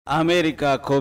አሜሪካ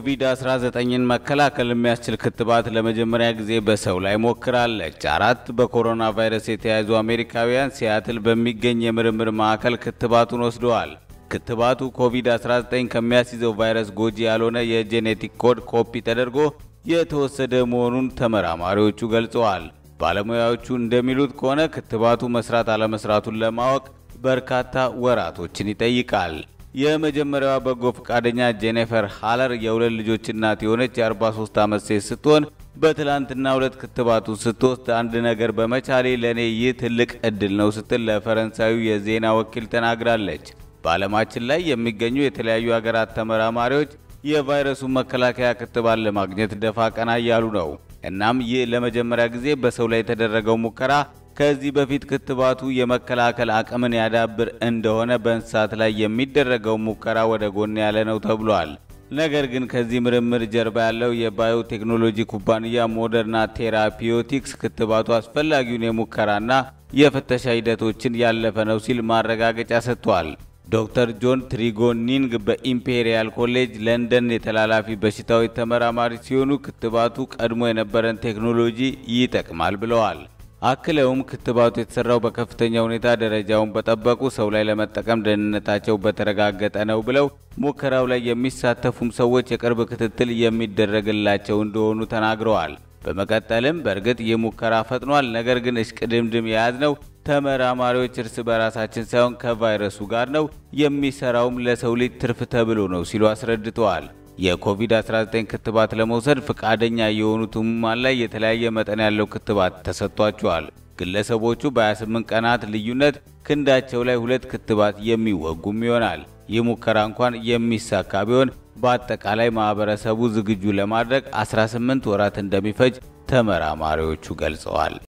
ኮቪድ-19ን መከላከል የሚያስችል ክትባት ለመጀመሪያ ጊዜ በሰው ላይ ሞክራለች። አራት በኮሮና ቫይረስ የተያዙ አሜሪካውያን ሲያትል በሚገኝ የምርምር ማዕከል ክትባቱን ወስደዋል። ክትባቱ ኮቪድ-19 ከሚያስይዘው ቫይረስ ጎጂ ያልሆነ የጄኔቲክ ኮድ ኮፒ ተደርጎ የተወሰደ መሆኑን ተመራማሪዎቹ ገልጸዋል። ባለሙያዎቹ እንደሚሉት ከሆነ ክትባቱ መስራት አለመስራቱን ለማወቅ በርካታ ወራቶችን ይጠይቃል። የመጀመሪያዋ በጎ ፈቃደኛ ጄኒፈር ሃለር የሁለት ልጆች እናት የሆነች የ43 ዓመት ሴት ስትሆን በትላንትና ሁለት ክትባቱን ስትወስድ አንድ ነገር በመቻሌ ለእኔ ይህ ትልቅ እድል ነው ስትል ለፈረንሳዩ የዜና ወኪል ተናግራለች። በዓለማችን ላይ የሚገኙ የተለያዩ ሀገራት ተመራማሪዎች የቫይረሱን መከላከያ ክትባት ለማግኘት ደፋ ቀና እያሉ ነው። እናም ይህ ለመጀመሪያ ጊዜ በሰው ላይ የተደረገው ሙከራ ከዚህ በፊት ክትባቱ የመከላከል አቅምን ያዳብር እንደሆነ በእንስሳት ላይ የሚደረገው ሙከራ ወደ ጎን ያለ ነው ተብሏል። ነገር ግን ከዚህ ምርምር ጀርባ ያለው የባዮቴክኖሎጂ ኩባንያ ሞደርና ቴራፒውቲክስ ክትባቱ አስፈላጊውን የሙከራና የፍተሻ ሂደቶችን ያለፈ ነው ሲል ማረጋገጫ ሰጥቷል። ዶክተር ጆን ትሪጎኒንግ በኢምፔሪያል ኮሌጅ ለንደን የተላላፊ በሽታዎች ተመራማሪ ሲሆኑ ክትባቱ ቀድሞ የነበረን ቴክኖሎጂ ይጠቅማል ብለዋል። አክለውም ክትባቱ የተሰራው በከፍተኛ ሁኔታ ደረጃውን በጠበቁ ሰው ላይ ለመጠቀም ደህንነታቸው በተረጋገጠ ነው ብለው ሙከራው ላይ የሚሳተፉም ሰዎች የቅርብ ክትትል የሚደረግላቸው እንደሆኑ ተናግረዋል። በመቀጠልም በእርግጥ ይህ ሙከራ ፈጥኗል፣ ነገር ግን እሽቅድምድም የያዝነው ተመራማሪዎች እርስ በራሳችን ሳይሆን ከቫይረሱ ጋር ነው፣ የሚሰራውም ለሰው ልጅ ትርፍ ተብሎ ነው ሲሉ አስረድተዋል። የኮቪድ-19 ክትባት ለመውሰድ ፈቃደኛ የሆኑት ህሙማን ላይ የተለያየ መጠን ያለው ክትባት ተሰጥቷቸዋል። ግለሰቦቹ በ28 ቀናት ልዩነት ክንዳቸው ላይ ሁለት ክትባት የሚወጉም ይሆናል። ይህ ሙከራ እንኳን የሚሳካ ቢሆን በአጠቃላይ ማህበረሰቡ ዝግጁ ለማድረግ 18 ወራት እንደሚፈጅ ተመራማሪዎቹ ገልጸዋል።